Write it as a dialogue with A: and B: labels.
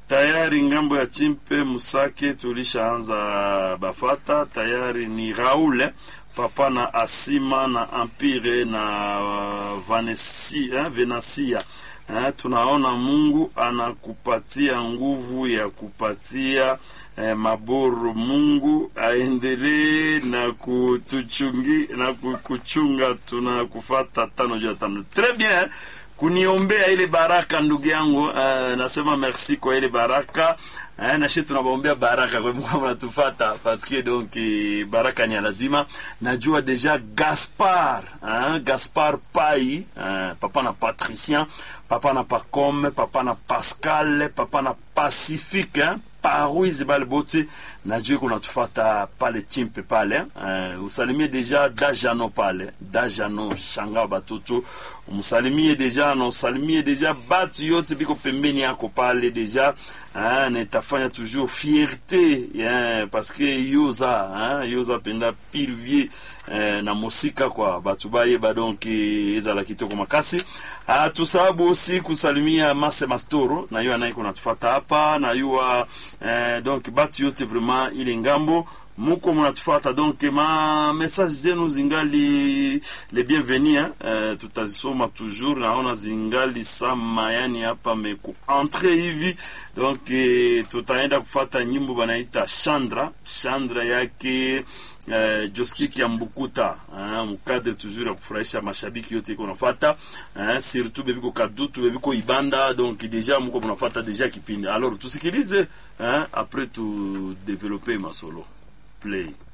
A: tayari ngambo ya chimpe musake tulishaanza bafata tayari ni raule papa na asima na empire na uh, vanesi, eh, venasia eh, tunaona mungu anakupatia nguvu ya kupatia eh, maboru mungu aendelee na kutuchungi na kuchunga tunakufata tano juu ya tano tres bien kuniombea ile baraka ndugu yangu uh, nasema merci kwa ile baraka uh, nashi tunabaombea baraka kwa Mungu mnatufata paske donc baraka ni lazima najua deja Gaspar uh, Gaspar Pai uh, papa na Patricien papa na Pacome papa na Pascal papa na Pacifique hein? Paruizi bale bote najua kunatufata pale chimpe pale uh, usalimie deja dajano pale dajano shanga batoto umsalimie deja na usalimie deja batu yote biko pembeni yako pale deja uh, na itafanya toujours fierté yeah, parce que yoza uh, yoza penda pilvie uh, na mosika kwa batu bayeba donc ezala kitoko makasi uh, tusababu aussi kusalimia mase mastoro na yo anaye kunatufata hapa na yuwa uh, donc batu yote vraiment ile ngambo muko munatufata donc ma message zenu zingali le bienvenu hein? Uh, tutazisoma toujours naona zingali sama yani hapa meku entre hivi donc eh, tutaenda kufata nyimbo banaita Chandra Chandra yake Uh, Joskiki ya Mbukuta uh, mukadre toujours ya kufurahisha mashabiki yote iko nafata uh, surtout bebiko Kadutu bebiko Ibanda donc deja muko munafata deja kipindi alors tusikilize uh, après tu développer masolo play